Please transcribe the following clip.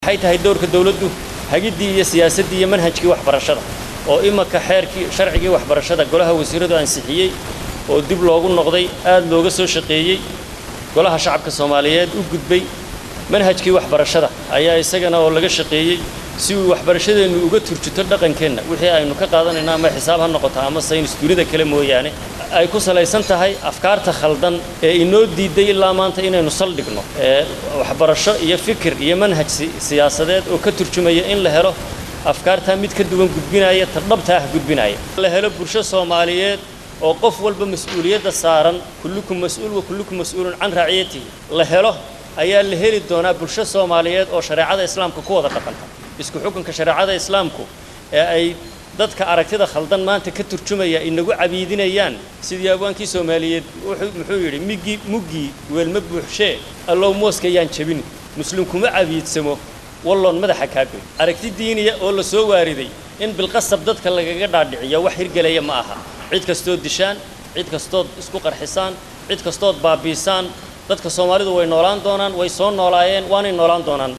waxay tahay dowrka dawladdu hagiddii iyo siyaasaddii iyo manhajkii waxbarashada oo imanka xeerkii sharcigii waxbarashada golaha wasiiradu ansixiyey oo dib loogu noqday aad looga soo shaqeeyey golaha shacabka soomaaliyeed u gudbay manhajkii waxbarashada ayaa isagana oo laga shaqeeyey si uu waxbarashadeennu uga turjuto dhaqankeenna wixii aynu ka qaadanayno ama xisaab ha noqoto ama saynis dunida kale mooyaane ay ku salaysan tahay afkaarta khaldan ee inoo diiday ilaa maanta inaynu saldhigno ee waxbarasho iyo fikir iyo manhaj siyaasadeed oo ka turjumaya in la helo afkaartaa mid ka duwan gudbinaya ta dhabta ah gudbinaya la helo bulsho soomaaliyeed oo qof walba mas-uuliyadda saaran kullukum mas-uul wa kullukum mas-uulun can raaciyatihi la helo ayaa la heli doonaa bulsho soomaaliyeed oo shareecada islaamka ku wada dhaqanta isku xukunka shareecada islaamku ee ay dadka aragtida khaldan maanta ka turjumaya inagu cabiidinayaan sidii abwaankii soomaaliyeed muxuu yidhi miggii muggii weelma buuxshee allow mooska yaan jebin muslim kuma cabiidsamo walloon madaxa kaagoy aragti diiniya oo la soo waariday in bilqasab dadka lagaga dhaadhiciyo wax hirgelaya ma aha cid kastood dishaan cid kastood isku qarxisaan cid kastood baabiisaan dadka soomaalidu way noolaan doonaan way soo noolaayeen waanay noolaan doonaan